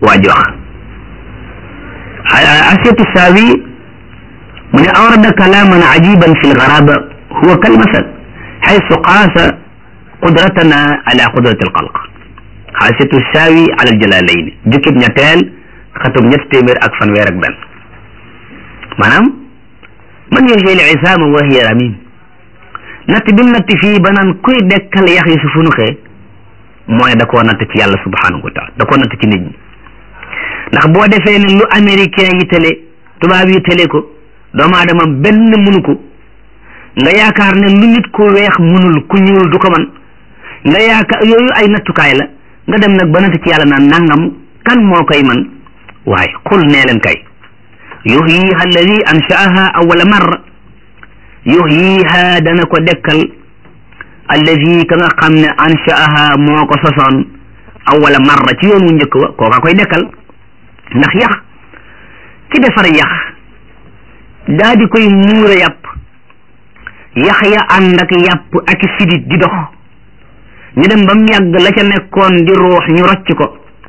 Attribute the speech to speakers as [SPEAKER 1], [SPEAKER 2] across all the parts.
[SPEAKER 1] waa ji wax asiyatu saawi mu ne awrada kalaaman ajiban fi lgaraba huwa kalmasal xaysu qaasa qudratana ala qudrati alxalq xaasiyatu saawi ala aljalalayn jukkib ñetteel xatum ñett téeméer ak fanweer ak benn maanaam man yuhyi al-isaama wa hiya ramim natt bi mu natt fii ba naan kuy dekkal yax yi su funuxee mooy da koo natt ci yàlla subhanahu wa taala da koo natt ci nit ñi ndax boo defee ne lu américain yi télé tubaab yi télé ko doomu aadama benn mënu ko nga yaakaar ne lu nit ku weex mënul ku ñuul du ko man nga yaakaar yooyu ay nattukaay la nga dem nag ba natt ci yàlla naan nangam kan moo koy man waaye xul nee leen kay yuhyiha alladi anshaaha awala marra yuhyiha dana ko dekkal alladi ka nga xam ne anshaaha moo ko sosoon awala marra ci yoon wu njëkk wa kooka koy dekkal ndax yax ki defar yax daa di koy muura yàpp yax ya ànd ak yàpp ak sidit di dox ñu dem ba mu yàgg la ca nekkoon di ruux ñu rocc ko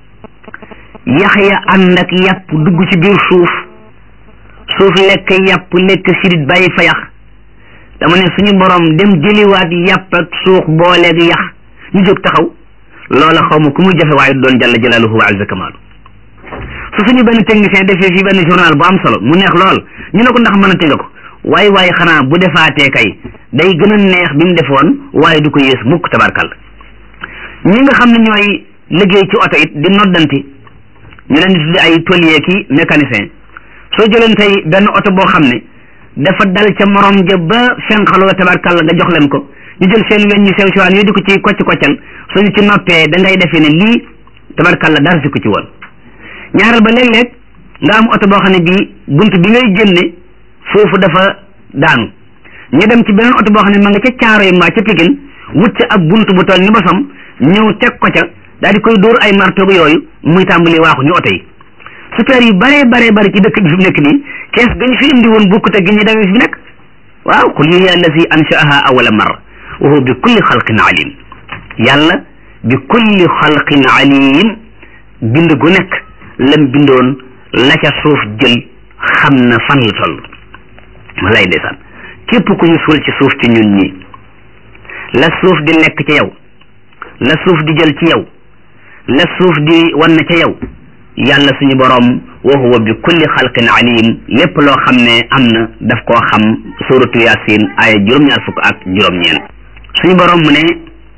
[SPEAKER 1] yax ya ànd ak yàpp dugg ci biir suuf suuf lekk yàpp lekk sidit bàyyi fa yax dama ne suñu borom dem jëliwaat yàpp ak suux booleeg yax ñu jóg taxaw loola xaw ma ku muy jafe waaye doon jalla jalaaluhu wa azza kamaalu su suñu benn technicien defee fii benn journal bu am solo mu neex lool ñu ne ko ndax mën a tënga ko waaye waaye xanaa bu defaatee kay day gën a neex bi mu defoon waaye du ko yées mukk tabarkal ñi nga xam ne ñooy liggéey ci oto it di noddanti ñu leen di tuddi ay tôlier ki mécanicien soo jëleen tey benn oto boo xam ne dafa dal ca morom ja ba fenqaloo tabarkal nga jox leen ko ñu jël seen weñ ñu sew siwaan yooyu di ko ci kocc koccal suñu ci noppee da ngay defee ne lii tabarkal la dara si ko ci woon ñaareel ba léeg-léeg nga am oto boo xam ne bii bunt bi ngay génne foofu dafa daanu ñu dem ci beneen oto boo xam ne ma nga ca caaro yi mbaa ca pikin wut ca ab bunt bu toll ni bosam ñëw teg ko ca daal di koy dóor ay martoog yooyu muy tàmbali waaxu ñu oto yi super yu bare bare bare ci dëkk bi fi mu nekk nii kees gañ fi indi woon bukkut ak gi ñu demee fi nekk waaw qul hiya allazi anshaaha awala marra wa huwa bi kulli xalqin alim yàlla bi kulli xalqin alim bind gu nekk lam bindoon la ca suuf jël xam na fan la toll walay ndeysaan képp ku ñu suul ci suuf ci ñun ñi la suuf di lekk ca yow la suuf di jël ci yow la suuf di wan ca yow yàlla suñu borom wa huwa bi kulli xalqin alim lépp loo xam ne am na daf koo xam suratu yasin aaya juróom-ñaar fukk ak juróom-ñeent suñu borom mu ne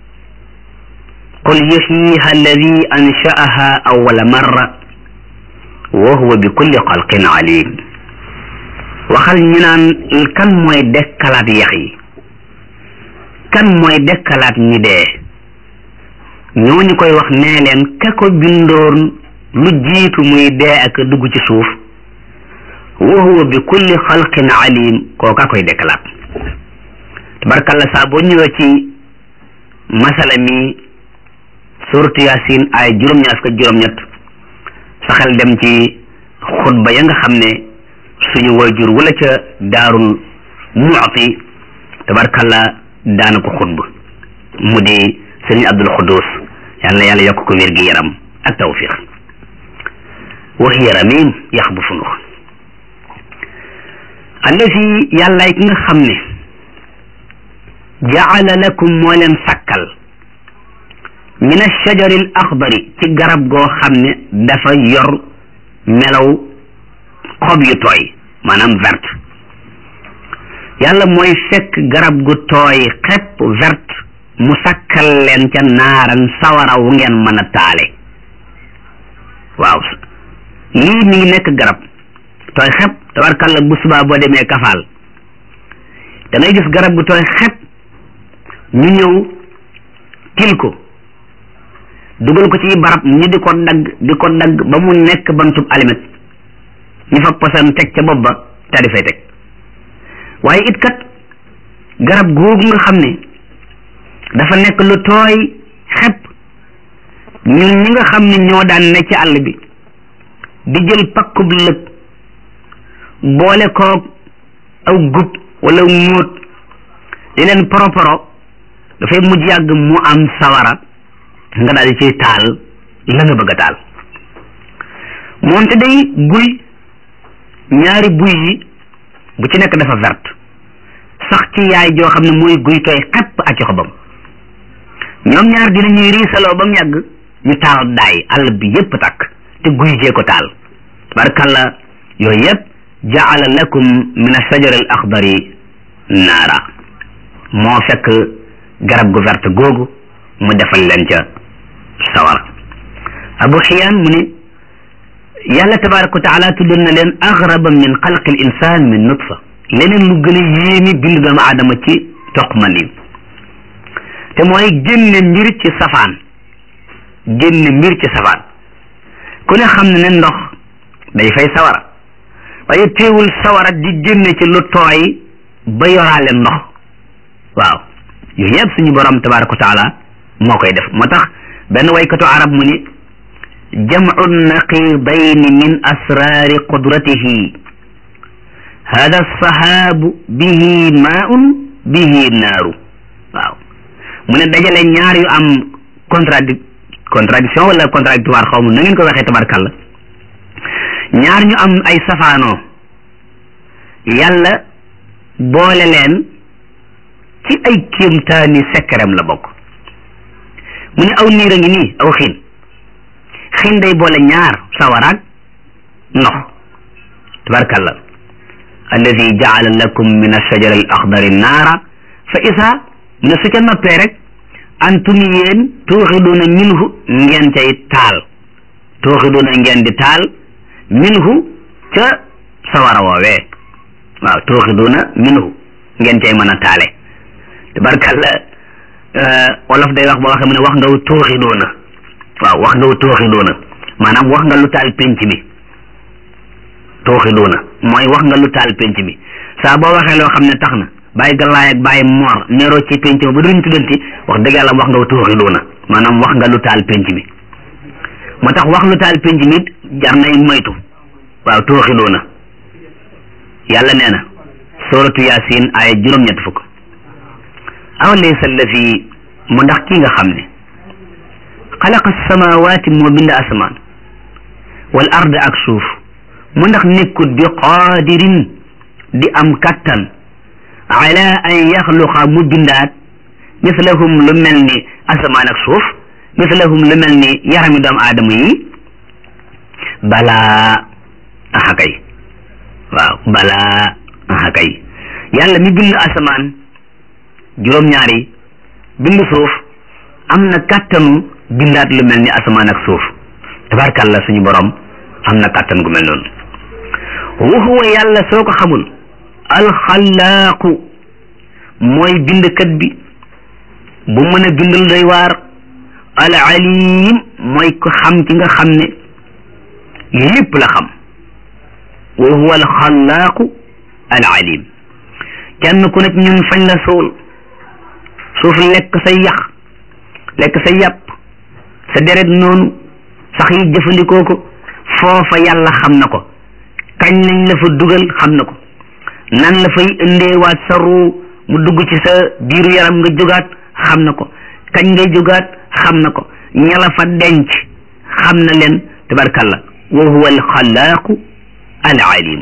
[SPEAKER 1] qul yuhyiha alladi anshaaha awwala marra wa huwa bi kulli xalqin alim waxal ñu naan kan mooy dekkalaat yax yi kan mooy dekkalaat ñi dee ñooñu koy wax nee leen ka ko bindoon lu jiitu muy dee ak dugg ci suuf wa huwa bi kulli xalqin alim kooka koy dekkalaat tabarkalla saa boo ñëwee ci masala mi suratu yasin ay juróom-ñaar fukk juróom-ñett saxel dem ci xutba ya nga xam ne suñu wayjur wala ca daarul mu'ti tabarkalla daana ko xutba mu di sëriñ abdul xudus yal na yàlla yokk ko wér gi yaram ak tawfiq wa hiya ramim yax bu funux allazi yàllaay ki nga xam ne jaala lakum moo leen sàkkal min ashajari al axdari ci garab goo xam ne dafa yor melaw xob yu tooy maanaam verte yàlla mooy fekk garab gu tooy xepp verte mu sakkal leen ca naaran sawara wu ngeen mën a taale waaw lii mi ngi nekk garab tooy xepp tabarkalla bu subaa boo demee kafaal da ngay gis garab gu tooy xepp ñu ñëw til ko dugal ko ci barab ñu di ko dagg di ko dagg ba mu nekk bantub alimet ñu fa posan teg ca bopp ba te di fay teg waaye it kat garab googu nga xam ne dafa nekk lu tooy xepp ñun ñi nga xam ne ñoo daan ne ci àll bi di jël pakkub lëg boole koog aw gub wala móot di leen poroporo dafay mujj yàgg mu am sawara nga daal di ciy taal la nga bëgg a taal moonte day guy ñaari buy yi bu ci nekk dafa verte sax ci yaay joo xam ne mooy guy tooy xepp ak ci xobam ñoom ñaar dinañuy riisaloo ba mu yàgg ñu taal daay àll bi yépp takk te guy jee ko taal tabarkalla yooyu yépp jaala lakum min ashajar al axdari naara moo fekk garab gu verte googu mu defal leen ca sawara abu xiyaan mu ne yàlla tabaraka wa taala tuddoon na leen agraba min xalqi l insan min nutfa leneen lu gën a yéemi bindu doomu aadama ci toq mandi te mooy génne mbir ci safaan génne mbir ci safaan ku ne xam ne ne ndox day fay sawara waaye teewul sawara di génne ci lu tooy ba yoraale ndox waaw yooyu yëpp suñu borom tabaraka wa taala moo koy def moo tax benn waykatu arab mu ni jamcu naqidayni min asraari qudratihi hada sahaabu bihi maaun bihi naaru waaw mu ne dajale ñaar yu am contradi contradiction wala contradictoire xaw ma na ngeen ko waxee tabarkalla ñaar ñu am ay safaanoo yàlla boole leen ci ay kéemtaani sekkerem la bokk mu ne aw niir a ngi nii aw xiin xiin day boole ñaar sawaraag ndox tabarkalla alladi jaala lakum min alshajara al axdari naara fa isa mu ne su ca noppee rek antum yéen tuuxiduuna minhu ngeen cay taal tuuxiduuna ngeen di taal minhu ca sawara woowee waaw tuuxiduuna minhu ngeen cay mën a taale tabarkalla wolof day wax ba waxee mu ne wax nga wu tuuxiduuna waaw wax nga wu tuuxiduuna maanaam wax nga lu taal penc mi tuuxiduuna mooy wax nga lu taal penc mi saa boo waxee loo xam ne tax na bàyyi galaay ak bàyyi moor neeroo ci penc ma ba duñ tuddanti wax dëgg yàlla wax nga wu tuuxiduuna maanaam wax nga lu taal penc mi moo tax wax lu taal penc mi jar nay moytu waaw tuuxiduuna yàlla nee na suratu yasin ay juróom-ñett fukk aw laysa allazi mu ndax kii nga xam ne xalaqa samawaati moo bind asamaan wal ard ak suuf mu ndax nekkut bi qaadirin di am kattan ala an yaxluqa mu bindaat mislahum lu mel ni asamaan ak suuf mislahum lu mel ni yarami doomu aadama yi balaa aha kay waaw balaa aha kay yàlla mi bind asamaan juróom-ñaari bind suuf am na kàttanu bindaat lu mel ni asamaan ak suuf tabarkàlla suñu borom am na kàttan gu mel noonu wa huwa yàlla soo ko xamul alxalaaqu mooy bindkat bi bu mën a bindal doy waar al alim mooy ko xam ci nga xam ne lépp la xam wa huwa alxalaaqu al alim kenn ku nekk ñun fañ la suul suuf lekk sa yax lekk sa yàpp sa deret noonu sax yi jëfandikoo ko foofa yàlla xam na ko kañ lañ la fa dugal xam na ko nan la fay indeewaat sa ruu mu dugg ci sa biiru yaram nga jógaat xam na ko kañ ngay jógaat xam na ko ñala fa denc xam na leen tabarkalla wa huwa alxalaaqu al alim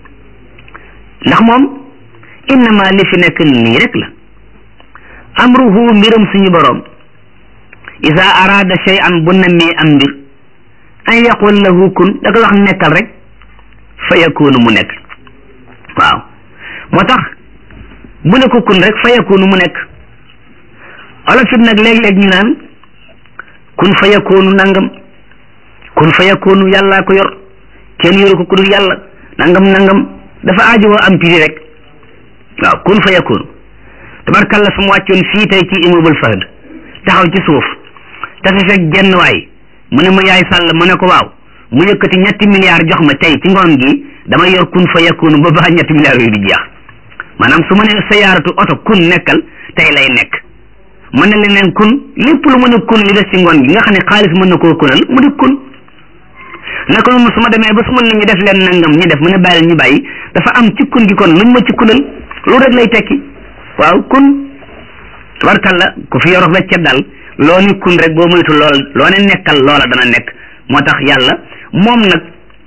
[SPEAKER 1] ndax moom innama li fi nekk nii rek la amruhu mbiram suñu borom ida araada shay'an bu nammee am mbir an yaqul lahu kun da koy wax nekkal rek fa yakunu mu nekk waaw moo tax bu ne ko kun rek fa yakunu mu nekk olof it nag léeg-léeg ñu naan kun fa yakunu nangam kun fa yakunu yàllaa ko yor kenn yoru ko ku dul yàlla nangam nangam dafa aajowoo am piri rek waaw kun fa yakunu tabarkalla su mu wàccoon fii tey ci immeuble Fahd taxaw ci suuf te fi fekk genn waay mu ne ma yaay sàll ma ne ko waaw mu yëkkati ñetti milliards jox ma tey ci ngoon gi damay yor kun fa yakunu ba baax ñetti milliards yooyu di jeex maanaam su ma ne sayaaratu oto kun nekkal tey lay nekk mën na leneen kun lépp lu mën a kun li des ci ngoon gi nga xam ne xaalis mën na koo kunal mu di kun naka noonu su ma demee ba su ma nit ñi def leen nangam ñu def mu ne bàyyil ñu bàyyi dafa am ci kun gi kon luñ ma ci kunal lu rek lay tekki waaw kun tabarkalla ku fi yorof weccet daal loo ni kun rek boo moytu lool loo ne nekkal loola dana nekk moo tax yàlla moom nag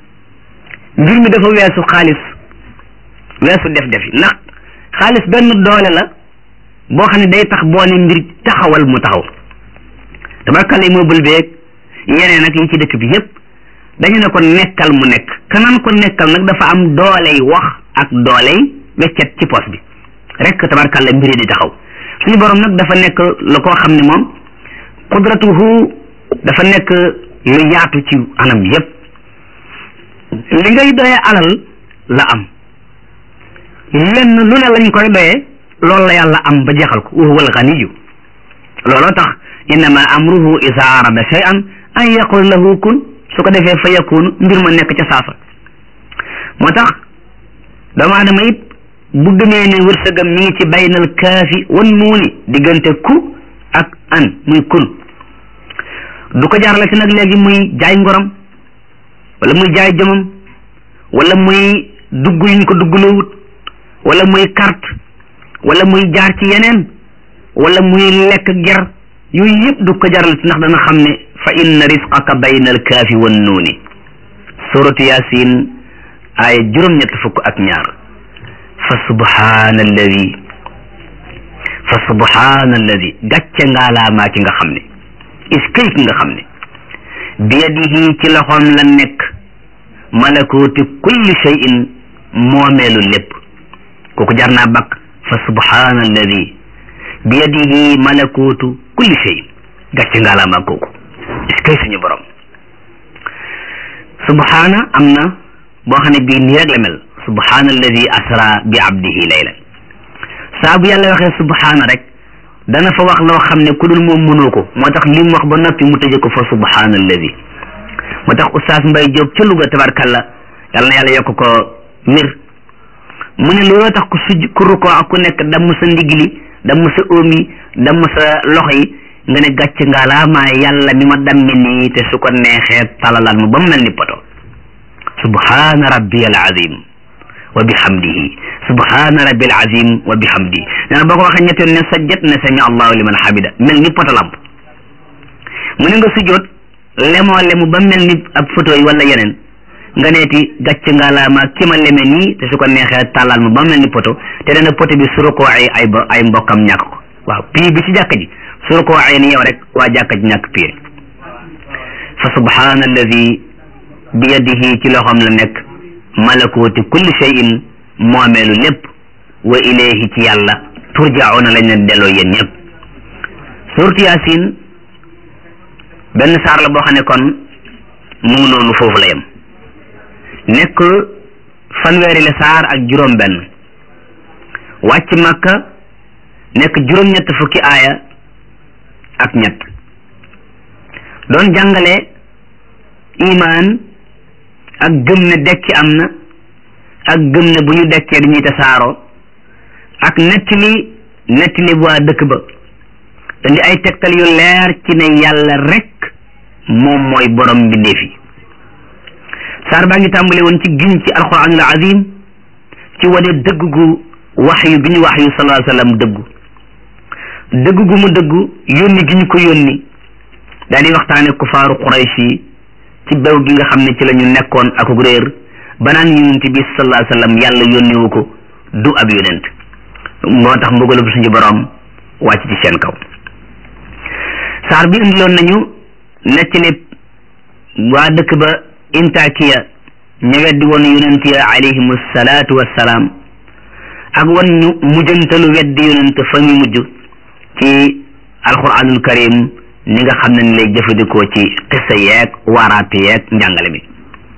[SPEAKER 1] mbir mi dafa weesu xaalis weesu def defi ndax xaalis benn doole la boo xam ne day tax boo ne mbir taxawal mu taxaw tabarkal immeuble beeg yeneen ak yi ci dëkk bi yépp dañu ne ko nekkal mu nekk kanaan ko nekkal nag dafa am dooley wax ak dooley weccet ci poos bi rek tabarkal la mbiri di taxaw suñu borom nag dafa nekk la koo xam ne moom qudratuhu dafa nekk lu yaatu ci anam yépp li ngay doyee alal la am lenn lu ne lañ koy doyee loolu la yàlla am ba jeexal ko wa huwa alganiyu looloo tax innama amruhu isa arada shay'an an yaqul lahu kun su ko defee fa yakunu mbir ma nekk ca saasa moo tax doomu aadama it bu gëmee ne wërsëgam mi ngi ci baynal kaafi wan nuuni diggante ku ak an muy kun du ko jaarale si nag léegi muy jaay ngoram wala muy jaay jëmam wala muy dugg yuñ ko dugglowut wala muy carte wala muy jaar ci yeneen wala muy lekk ger yooyu yëpp du ko jaral si ndax dana xam ne fa inna risqaka bayna alkaafi wan nuuni suratu yasin aaya juróom-ñett fukk ak ñaar fa subhaana alladi fa subhaana alladi gàcce ngaalaamaa ki nga xam ne is kay ki nga xam ne biyadihi ci loxoom la nekk malakuuti kulli shay'in moomeelu lépp kooku jar naa bakk fa subhaana alladi biyadihi malakuutu kulli shay'in gàcce ngaalaamaa kooku is kay suñu borom subhaana am na boo xam ne bii nii rek la mel subhaana alladi asra bi abdihi laylan saa bu yàlla waxee subhaana rek dana fa wax loo xam ne ku dul moom mënoo ko moo tax li mu wax ba noppi mu tëje ko fa subhaana alladi moo tax oustaz Mbay Jóob ca Louga tabarkalla yàlla na yàlla yokk ko mir mu ne looloo tax ku suj ku rukkoo ak ku nekk damm sa ndigli damm sa óom yi damm sa loxo yi nga ne gàcc nga laa maa yàlla mi ma dammi nii te su ko neexee talalal ma ba mu mel ni poto subhaana rabbi al azim wa bihamdihi subhaana rabbi al azim wa bihamdihi nee na boo ko waxee ñetti yoon ne sajjat ne sami allahu liman hamida mel ni poto lamp mu ne nga sujjoot lemoo lemu ba mel ni ab photo yi wala yeneen nga neeti gàcc nga laa ma ki ma leme nii te su ko neexee tàllal ma ba mel ni poto te dana poto bi su ko ay ay ay mbokkam ñàkk ko waaw pii bi ci jàkka ji su ko waxee ni yow rek waa jàkka ji ñàkk piir fa subhaana alladi bi yadihi ci loxoom la nekk malakuuti kulli shay'in moomeelu lépp wa ilayhi ci yàlla turjauna lañ leen delloo yéen ñëpp suurtu yaasin benn saar la boo xam ne kon mu ngi noonu foofu la yem nekk fanweeri la saar ak juróom benn wàcc makka nekk juróom-ñett fukki aaya ak ñett doon jàngale imaan ak gëm ne dekki am na ak gëm ne bu ñu dekkee dañuy tasaaroo ak nettali nettali waa dëkk ba indi ay tegtal yu leer ci ne yàlla rek moom mooy borom mbindeef yi saar baa ngi tàmbale woon ci giñ ci alquranul azim ci wane dëgg gu wax yu bi ñu wax yu sallallahu alayhi wa sallam dëggu dëgg gu mu dëggu yónni gi ñu ko yónni daal di waxtaane kufaaru quraysh yi ci bew gi nga xam ne ci la ñu nekkoon ak réer ba naan yonent bi sallallahu alayhi wa sallam yàlla yónniwu ko du ab yonent moo tax mbugalu bu suñu borom wàcc ci seen kaw saar bi indiloon nañu nettali waa dëkk ba intakiya ña weddi woon yonent ya alayhimu salaatu wassalaam ak wan ñu mujjantalu weddi yonent fa ñu mujj ci alquranul karim ni nga xam ne ni lay jëfandikoo ci xissa yeeg waaraate yeeg njàngale mi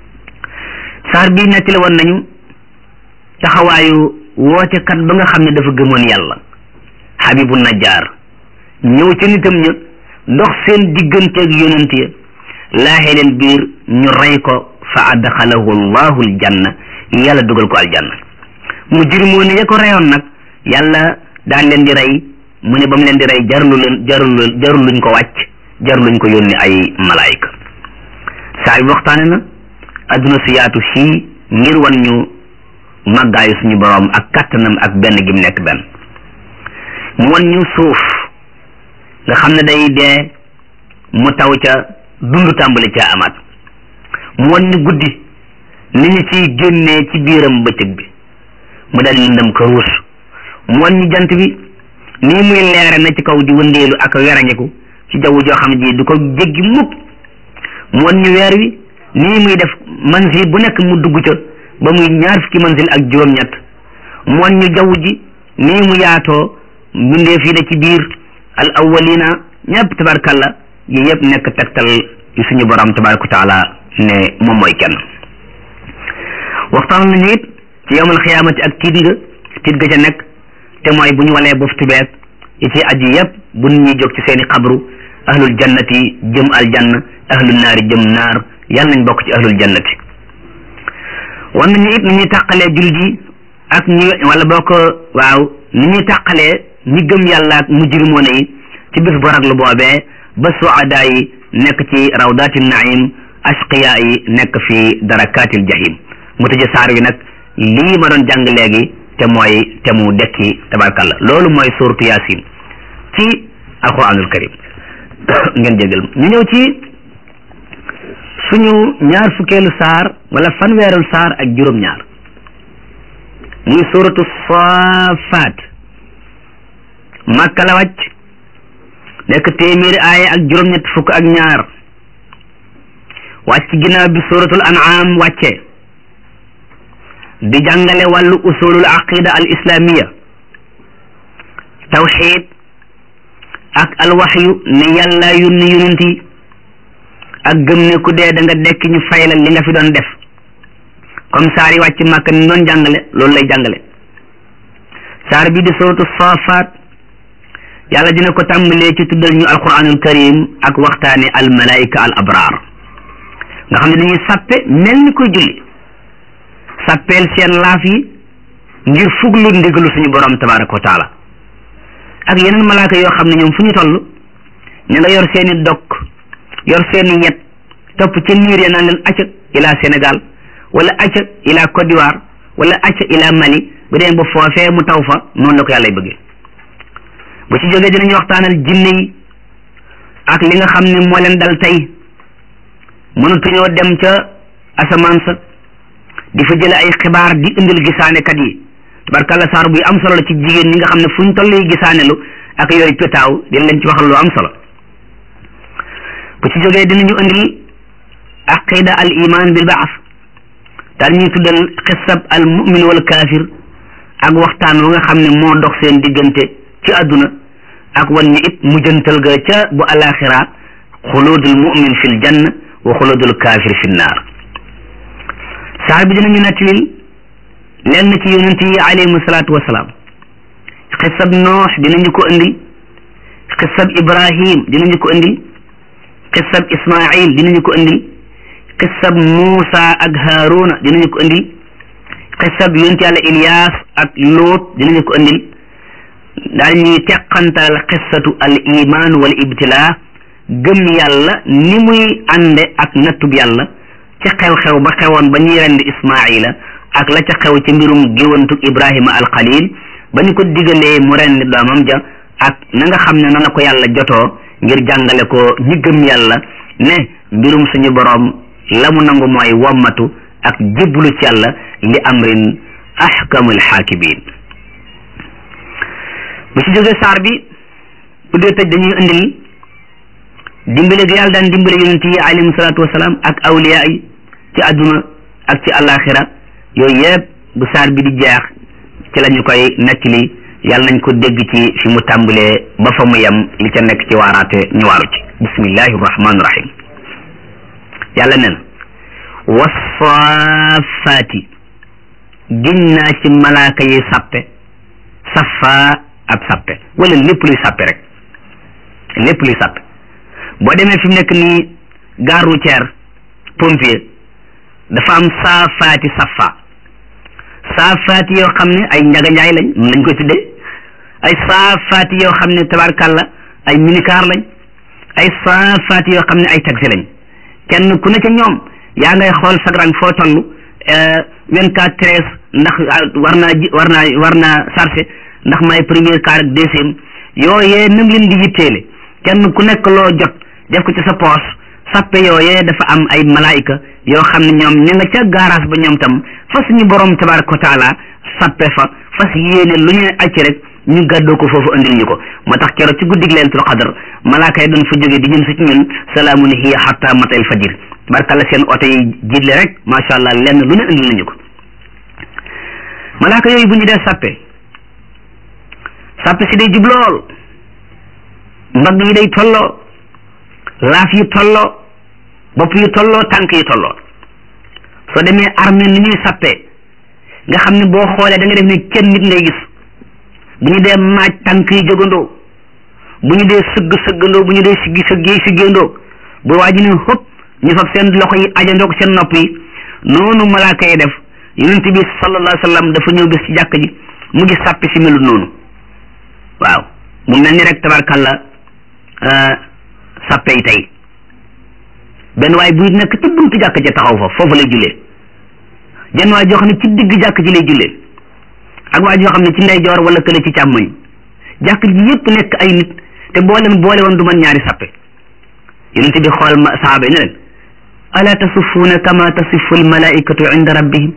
[SPEAKER 1] saar bi nettali woon nañu taxawaayu wootekat ba nga xam ne dafa gëmoon yàlla xabibu najjaar ñëw ca nitam ña dox seen digganteeg yonent ya laaxee leen biir ñu rey ko fa adxalahu allahu aljanna yàlla dugal ko aljanna mu jërmoo ne ya ko reyoon nag yàlla daan leen di rey mu ne ba mu leen di rey jarulu leen jarulu jarul luñ ko wàcc jarul luñ ko yónni ay malaayika saa yu waxtaane na adduna si yaatu sii ngir wan ñu màggaayu suñu borom ak kattanam ak benn gi mu nekk benn mu wan ñu suuf nga xam ne day dee mu taw ca dund tàmbali ca amaat mu wan ñu guddi ni ñu ciy génnee ci biiram bëccëg bi mu daal di lëndëm ko ruus mu wan ñu jant bi nii muy leere na ci kaw di wëndeelu ak werangeku ci jaww joo xam ne ji du ko jéggi mukk mu wan ñu weer wi nii muy def manzil bu nekk mu dugg ca ba muy ñaar fukki manzil ak juróom-ñett mu wan ñu jaww ji nii mu yaatoo bindee fii da ci biir al awwalina ñëpp tabarkalla yi yëpp nekk tegtal yu suñu borom tabaraka taala ne moom mooy kenn waxtaan nañu it ci yowmal xiyaamati ak tiit nga tiit ga ca nekk te mooy bu ñu walee boftu beeg yi ci aju yëpp bu nit ñi jóg ci seeni xabru ahlul jannati jëm aljanna ahlul naari jëm naar yàlla nañ bokk ci ahlul jannati wan nañu it ni ñuy tàqalee jullit yi ak ñi wala boo ko waaw ni ñuy tàqalee ñi gëm yàlla ak mujrimoona yi ci bis bu raglu boobee ba suadaa yi nekk ci rawdaati naim ashqiya yi nekk fi darakatil jahim mu tëje saar wi nag lii ma doon jàng léegi te mooy te mu dekki tabarkalla loolu mooy suratu yasin ci alquranul karim ngeen jégal ñu ñëw ci suñu ñaar fukkeelu saar wala fanweerul saar ak juróom-ñaar muy suratu saafaat makka la wàcc nekk téeméeri aaya ak juróom-ñett fukk ak ñaar wàcc ginnaaw bi suratul an'am wàcce di jàngale wàllu usulul aqida al islamiya tawxid ak alwaxyu ne yàlla yónni yonent yi ak gëm ne ku dee da nga dekk ñu faylal li nga fi doon def comme saar yi wàcc màkk ni doon jàngale loolu lay jàngale saar bi di suratu saafaat yàlla dina ko tàmbalee ci tuddal ñu alquranul karim ak waxtaane al malaika al abraar nga xam ne dañuy sàppe mel ni koy julli sàppeel seen laaf yi ngir fuglu ndigalu suñu borom tabaraka wa taala ak yeneen malaaka yoo xam ne ñoom fu ñu toll ñu nga yor seeni dokk yor seeni ñett topp ca niir ya naan leen acca ila Sénégal wala acca ila Côte d'Ivoire wala acca ila Mali bu dee ba foofee mu taw fa noonu la ko yàlla bëggee bu ci jógee dinañu waxtaanal jinne yi ak li nga xam ne moo leen dal tey mënatuñoo dem ca asamaan sa di fa jële ay xibaar di indil gisaanekat yi tabarkalla saar buy am solo la ci jigéen ñi nga xam ne fu ñu toll yi gisaanelu ak yooyu pétaaw dina leen ci waxal lu am solo bu ci jógee dinañu indil aqida al iman bil baas daal ñuy tuddal xisab al mumin wal kaafir ak waxtaan wa nga xam ne moo dox seen diggante ci àdduna ak wan ñu it mujjantal ga ca bu alaxira xuludul mumin fil janna wa xuludul kaafir fi naar saar bi dinañu nettalil lenn ci yonent yi alayhimu salaatu wasalaam xisab noox dinañu ko indil xisab ibrahim dinañu ko indil xisab ismail dinañu ko indil xisab muusa ak haaruna dinañu ko indil xisab yonent yàlla ilyas ak loot dinañu ko indil daal ñuy teqantal xisatu al iman wal ibtila gëm yàlla ni muy ànde ak nattub yàlla ci xew-xew ba xewoon ba ñuy rendi ismaila ak la ca xew ci mbirum géwantug ibrahima al xalil ba ñu ko digalee mu rendi doomam ja ak na nga xam ne na la ko yàlla jotoo ngir jàngale ko ñi gëm yàlla ne mbirum suñu boroom la mu nangu mooy wommatu ak jébbalu ci yàlla li amrin ahkamul xaakimin bu ci jógee saar bi bu dee tëj dañuy indil dimbale gi yàlla daan dimbale yonent yi alayhim salaatu wasalaam ak awliya yi ci àdduna ak ci àllaaxira yooyu yëpp bu saar bi di jeex ci la ñu koy nettali yàlla nañ ko dégg ci fi mu tàmbalee ba fa mu yem li ca nekk ci waaraate ñu waaru ci bismillahi rahmaani rahim yàlla ne na wasaafaati giñ naa ci malaaka yi sappe safa ab sappe wala lépp luy sappe rek lépp luy sappe boo demee fi mu nekk nii gare routière pompier dafa am saafaati safa saafaati yoo xam ne ay njaganjaay lañ mun lañ koy tuddee ay saafaati yoo xam ne tabarkàlla ay minicar lañ ay saafaati yoo xam ne ay taxi lañ kenn ku ne ca ñoom yaa ngay xool sagrang foo toll vingt quatre treize ndax war naa ji war naa war naa chargé ndax may premier car ak deuxième yooyee nam leen di yitteele kenn ku nekk loo jot def ko ci sa poos sappe yooyee dafa am ay malaayika yoo xam ne ñoom ña nga ca garage ba ñoom tam fa suñu borom tabaraka wa taala sappe fa fas yéene lu ñu acc rek ñu gàddoo ko foofu andil ñu ko moo tax keroog ci guddig laylatul qadr malaaka yi doon fa jógee di ñëm si ci ñun salaamun hiya hatta matal fajir barkalla seen oto yi jiitle rek macha allah lenn lu ne andil nañu ko malaaka yooyu bu ñu dee sappe sappe si day jub lool mbagg yi day tolloo laaf yi tolloo bopp yi tolloo tànk yi tolloo soo demee armée ni ñuy sappee nga xam ne boo xoolee da nga def ne kenn nit ngay gis bu ñu dee maaj tànk yi jógandoo bu ñu dee sëgg sëggandoo bu ñu dee siggi sëggee siggéendoo bu waa ji ne xëpp ñu fab seen loxo yi ajandoo ko seen nopp yi noonu malaaka yi def yonent bi sallallahu alayhi wa sallam dafa ñëw bis ci jàkk ji mu gis sàppi si melut noonu waaw mu mel ni rek tabarkalla sàppe yi tey benn waay buy nekk ci buntu jàkk ja taxaw fa foofu lay jullee jenn waay joo xam ne ci digg jàkk ji lay jullee ak waay joo xam ne ci ndeyjoor wala kële ci càmmoñ jàkk ji yépp nekk ay nit te boo leen boole woon du man ñaari sàppe yonent bi xool ma saaba yi ne leen ala tasufuuna kama tasifu almalaikatu inda rabbihim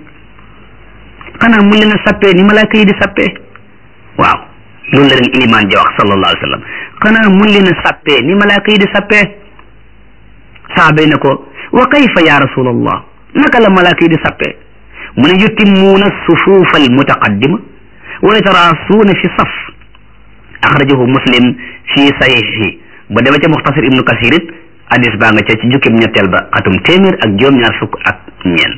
[SPEAKER 1] xanaa mu leen a sappee ni malaaka yi di sappee waaw loolu la leen ilimaan ji wax sallallahu alayhi wa sallam xanaa mu leen a sappee ni malaaka yi di sappee saaba yi ne ko wa kayfa ya rasulallah naka la malaaka yi di sappee mu ne yutimmuuna sufuufa almutaqaddima wa yataraasuuna fi saf axrajahu muslim fi sahihi ba demee ca muxtasar ibnu kasir it hadis baa nga ca ci jukkib ñetteel ba xatum téeméer ak juróom-ñaar fukk ak ñeent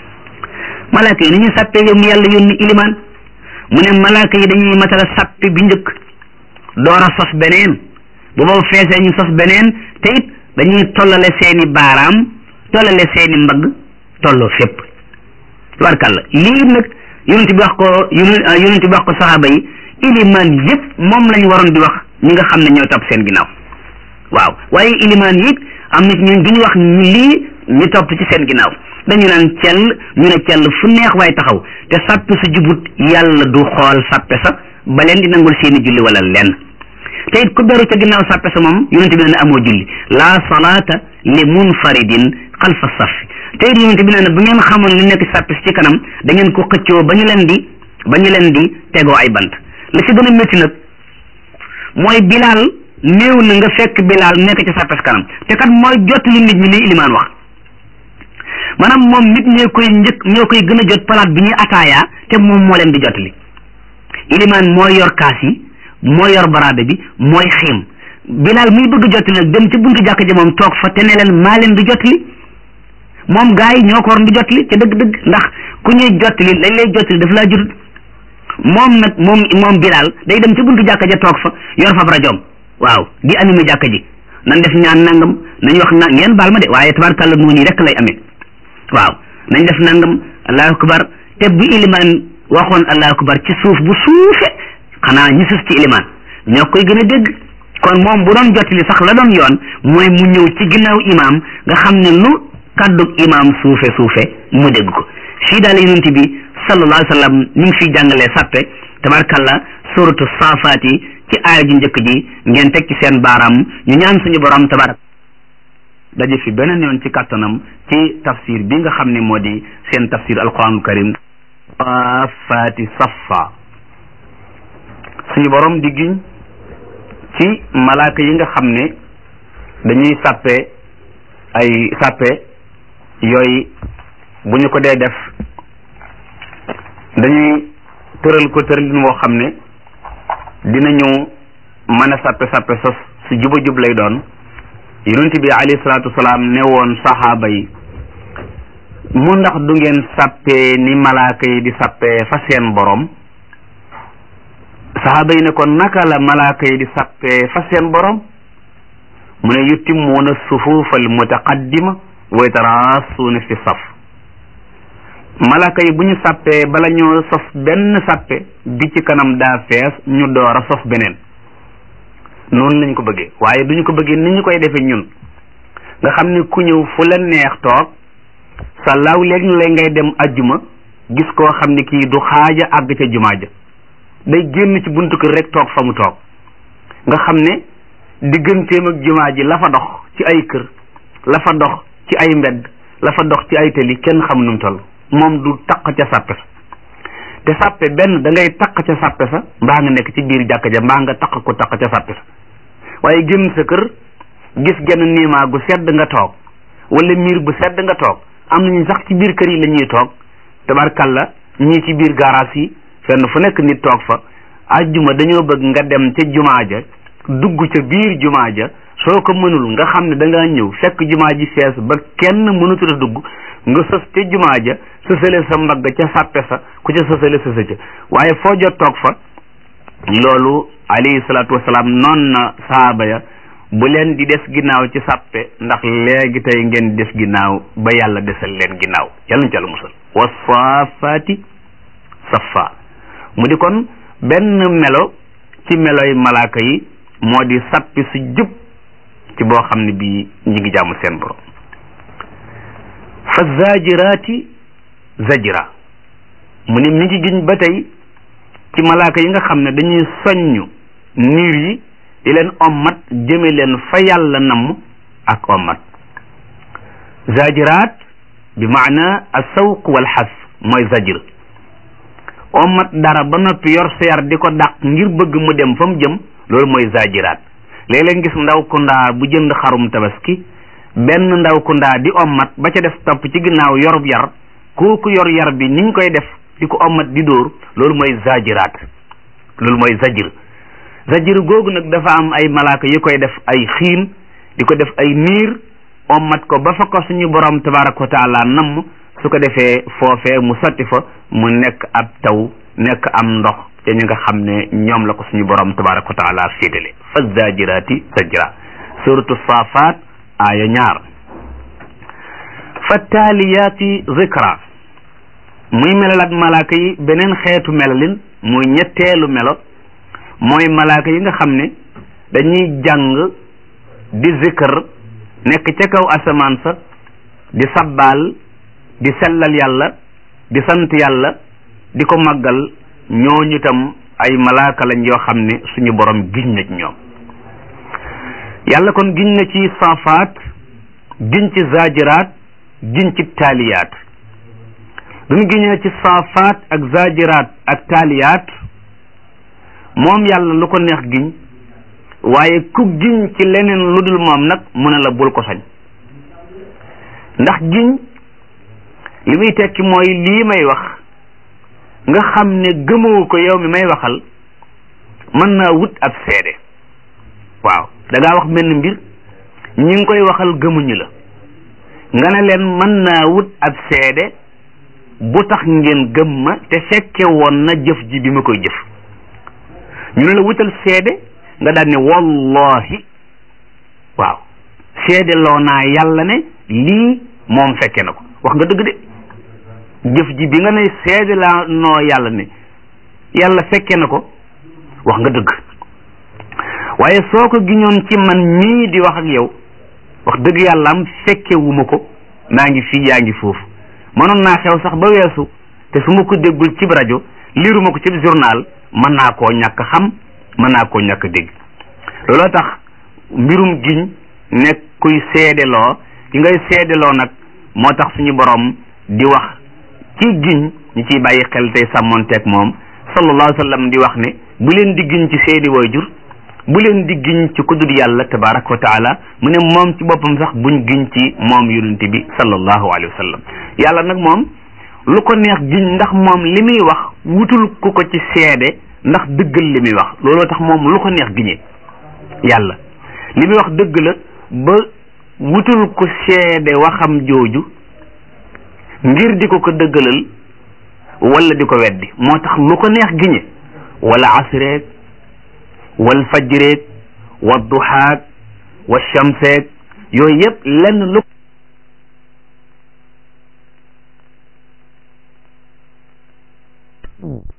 [SPEAKER 1] malaaka yi ni ñu sàppee yow mi yàlla yónni ilimaan mu ne malaaka yi dañuy matala sàppi bi njëkk door a sos beneen bu boobu feesee ñu sos beneen te it dañuy tollale seeni baaraam tollale seeni mbagg tolloo fépp tubarkàlla lii nag yonent bi wax ko yonent bi wax ko saxaaba yi ilimaan yëpp moom lañ waroon di wax ñi nga xam ne ñoo topp seen ginnaaw waaw waaye ilimaan yi am na ñun duñu wax lii ñu topp ci seen ginnaaw dañu naan cell ñu ne cell fu neex waaye taxaw te sàppe sa jubut yàlla du xool sàppe sa ba leen di nangul seeni julli wala lenn te it ku beru ca ginnaaw sàppe sa moom yonente bi nee na amoo julli la salaata li munfaridin xalfa safi te it yonente bi nee na bu ngeen xamoon li nekk sàppe si ci kanam da ngeen ko xëccoo ba ñu leen di ba ñu leen di tegoo ay bant la ci gën a métti nag mooy bilaal néew na nga fekk bilaal nekk ci sàppes kanam te kat mooy jot li nit ñi li ilimaan wax maanaam moom nit ñee koy njëkk ñoo koy gën a jot palaat bi ñuy ataaya te moom moo leen di jot li ilimaan mooy yor kaas yi mooy yor baraade bi mooy xiim bilaal muy bëgg jot li nag dem ci buntu jàkk ji moom toog fa te ne leen maa leen di jot li moom gaa yi ñoo ko war di jot li ca dëgg-dëgg ndax ku ñuy jot li lañ lay jot li daf laa jotut moom nag moom moom bilaal day dem ci buntu jàkk ja toog fa yor fab rajoom waaw di animé jàkka ji nan def ñaan nangam nañ wax na ngeen baal ma de waaye tabarkàlla noonu yi rek lay amee waaw nañ def nangam allahu akbar te bu ilimaan waxoon allahu akbar ci suuf bu suufe xanaa ñi sus ci ilimaan ñoo koy gën a dégg kon moom bu doon jottali sax la doon yoon mooy mu ñëw ci ginnaaw imaam nga xam ne lu kàddug imaam suufe suufe mu dégg ko fii daal yonent bi sallallahu alayhi wa sallam ñu ngi fiy jàngalee sàppe tabarkàlla suratu saafaat yi ci aaya ju njëkk ji ngeen teg ci seen baaraam ñu ñaan suñu borom tabarak daje fi beneen yoon ci kàttanam ci tafsir bi nga xam ne moo di seen tafsir alquranul karim saafaati saffa suñu borom di giñ ci malaaka yi nga xam ne dañuy sàppe ay sàppe yooyu bu ñu ko dee def dañuy tëral ko tëralin woo xam ne dinañu mën a sàppe sàppe sos su juba jub lay doon yonent bi alayhi salaatu wasalaam ne woon saxaaba yi mu ndax du ngeen sàppee ni malaaka yi di sàppee fa seen borom saxaaba yi ne ko naka la malaaka yi di sàppee fa seen borom mu ne yutimmuuna sufuufa al mutaqaddima wa yataraasuuna fi saf malaaka yi bu ñu sàppee bala ñoo sos benn sàppe bi ci kanam daa fees ñu door a sos beneen noonu lañ ko bëggee waaye duñu ko bëggee ni ñu koy defee ñun nga xam ne ku ñëw fu la neex toog sa law léegi la ngay dem ajjuma gis koo xam ne kii du xaaja àgg ca jumaa ja day génn ci buntu kër rek toog fa mu toog nga xam ne digganteem ak jumaa ji la fa dox ci ay kër la fa dox ci ay mbedd la fa dox ci ay tali kenn xam nu mu toll moom du taq ca sàppe sa te sàppe benn da ngay taq ca sàppe sa mbaa nga nekk ci biir jàkka ja mbaa nga taq ko taq ca sàppe sa waaye génn sa kër gis genn niimaa gu sedd nga toog wala miir bu sedd nga toog am nañu sax ci biir kër yi la ñuy toog tabarkalla ñii ci biir garage yi fenn fu nekk nit toog fa ajjuma dañoo bëgg nga dem ca jumaa ja dugg ca biir jumaa ja soo ko mënul nga xam ne da ngaa ñëw fekk jumaa ji fees ba kenn mënutu a dugg nga sës ca jumaa ja sësale sa mbagg ca sàppe sa ku ca sësale sësa ca waaye foo jot toog fa loolu alayhi salaatu wasalaam noon na saaba ya bu leen di des ginnaaw ci sàppe ndax léegi tey ngeen des ginnaaw ba yàlla desal leen ginnaaw yàlla ñu ci yàlla musal wa saafaati safa mu di kon benn melo ci meloy malaaka yi moo di sàppi su jub ci boo xam ne bii ñi ngi jaamu seen borom fa zajiraati zajira mu ne mi ngi giñ ba tey ci malaaka yi nga xam ne dañuy soññ niir yi di leen ommat jëme leen fa yàlla namm ak ommat zajiraat bi maana asawq wal xas mooy zajir ommat dara ba noppi yor seer di ko dàq ngir bëgg mu dem fa mu jëm loolu mooy zajiraat léeg-léeg gis ndaw ku ndaa bu jënd xarum tabaski benn ndaw ku ndaa di ommat ba ca def topp ci ginnaaw yorub yar kooku yor yar bi niñ koy def di ko ommat di dóor loolu mooy zajiraat loolu mooy zajir zajir googu nag dafa am ay malaaka yu koy def ay xiin di ko def ay niir ommat ko ba fa ko suñu borom tabaraka wa taala namm su ko defee foofee mu sotti fa mu nekk ab taw nekk am ndox te ñu nga xam ne ñoom la ko suñu borom tabaraka wa taala féetale fa zajiraati zajra suratu saafaat aaya ñaar fa taaliyaati zikra muy melal ak malaaka yi beneen xeetu melalin muy ñetteelu melo mooy malaaka yi nga xam ne dañuy jàng di zikr nekk ca kaw asamaan sa di sabbaal di sellal yàlla di sant yàlla di ko màggal ñooñu tam ay malaaka lañ yoo xam ne suñu borom giñ na ci ñoom yàlla kon giñ na ci saafaat giñ ci zaajiraat giñ ci taaliyaat bi mu giñee ci saafaat ak zaajiraat ak taaliyaat moom yàlla lu ko neex giñ waaye ku giñ ci leneen lu dul moom nag mu ne la bul ko sañ ndax giñ li muy tekki mooy lii may wax nga xam ne gëmoo ko yow mi may waxal mën naa wut ab seede waaw da ngaa wax benn mbir ñi ngi koy waxal gëmuñu la nga ne leen mën naa wut ab seede bu tax ngeen gëm ma te fekke woon na jëf ji bi ma koy jëf ñu ne la wutal seede nga daan ne wallahi waaw seede loo naa yàlla ne lii moom fekke na ko wax nga dëgg de jëf ji bi nga ne seede laa noo yàlla ne yàlla fekke na ko wax nga dëgg waaye soo ko giñoon ci man mii di wax ak yow wax dëgg yàlla am fekke wu ma ko naa ngi fii yaa ngi foofu mënoon naa xew sax ba weesu te su ma ko déggul cib rajo liiruma ko cib journal mën naa koo ñàkk xam mën naa koo ñàkk dégg looloo tax mbirum giñ nekk kuy seedeloo ki ngay seedeloo nag moo tax suñu borom di wax ci giñ ñi ciy bàyyi xel tey sàmmonteeg moom sallallahu alayhi wa sallam di wax ne bu leen di giñ ci seeni waajur bu leen di giñ ci ku dul yàlla tabaraka wa taala mu ne moom ci boppam sax buñ giñ ci moom yonent bi sallallahu alayhi wa sallam yàlla nag moom lu ko neex giñ ndax moom li muy wax wutul ku ko ci seede ndax dëggal li muy wax looloo tax moom lu ko neex giñee yàlla li muy wax dëgg la ba wutul ko seede waxam jooju ngir di ko ko dëggalal wala di ko weddi moo tax lu ko neex giñe wala asreek wal fajreek wa duhaak wa shamseek yooyu yëpp lenn lu